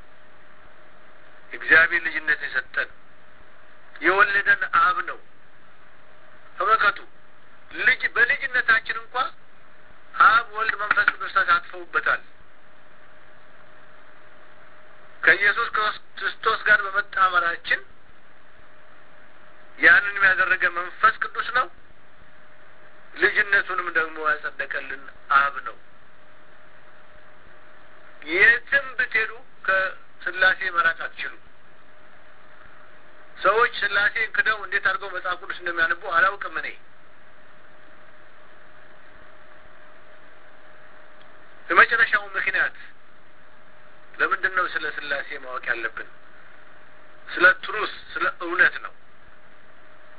እግዚአብሔር ልጅነት የሰጠን የወለደን አብ ነው። ተመልከቱ፣ ልጅ በልጅነታችን እንኳ አብ፣ ወልድ፣ መንፈስ ቅዱስ ተሳትፈውበታል። ከኢየሱስ ክርስቶስ ጋር በመጣመራችን ያንንም ያደረገ መንፈስ ቅዱስ ነው። ልጅነቱንም ደግሞ ያጸደቀልን አብ ነው። የትም ብትሄዱ ከስላሴ መራቅ አትችሉም። ሰዎች ስላሴን ክደው እንዴት አድርገው መጽሐፍ ቅዱስ እንደሚያነቡ አላውቅም። እኔ የመጨረሻው ምክንያት ለምንድን ነው ስለ ስላሴ ማወቅ ያለብን? ስለ ትሩስ ስለ እውነት ነው።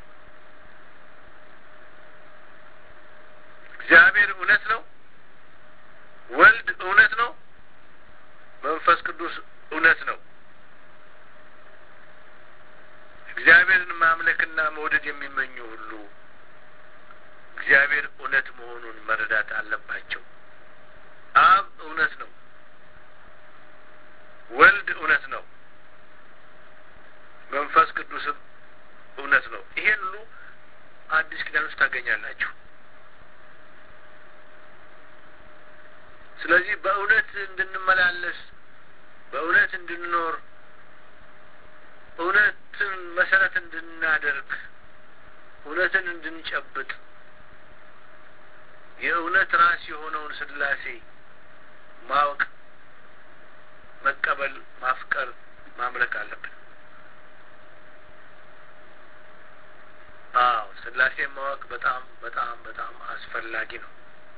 እግዚአብሔር እውነት ነው። እግዚአብሔርን ማምለክና መውደድ የሚመኙ ሁሉ እግዚአብሔር እውነት መሆኑን መረዳት አለባቸው። አብ እውነት ነው። ወልድ እውነት ነው። መንፈስ ቅዱስም እውነት ነው። ይሄን ሁሉ አዲስ ኪዳን ውስጥ ታገኛላችሁ። ስለዚህ በእውነት እንድንመላለስ በእውነት እንድንኖር እውነትን መሰረት እንድናደርግ እውነትን እንድንጨብጥ የእውነት ራስ የሆነውን ስላሴ ማወቅ፣ መቀበል፣ ማፍቀር፣ ማምለክ አለብን። አዎ ስላሴን ማወቅ በጣም በጣም በጣም አስፈላጊ ነው።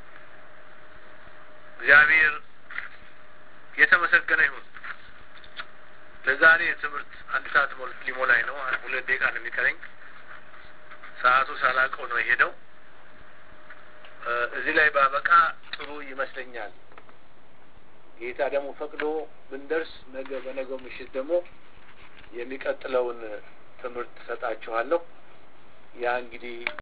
እግዚአብሔር የተመሰገነ ይሁን። ለዛሬ ትምህርት አንድ ሰዓት ሊሞላኝ ነው። ሁለት ደቂቃ ነው የሚቀረኝ። ሰዓቱ ሳላውቀው ነው የሄደው። እዚህ ላይ ባበቃ ጥሩ ይመስለኛል። ጌታ ደግሞ ፈቅዶ ብንደርስ ነገ በነገው ምሽት ደግሞ የሚቀጥለውን ትምህርት ሰጣችኋለሁ። ያ እንግዲህ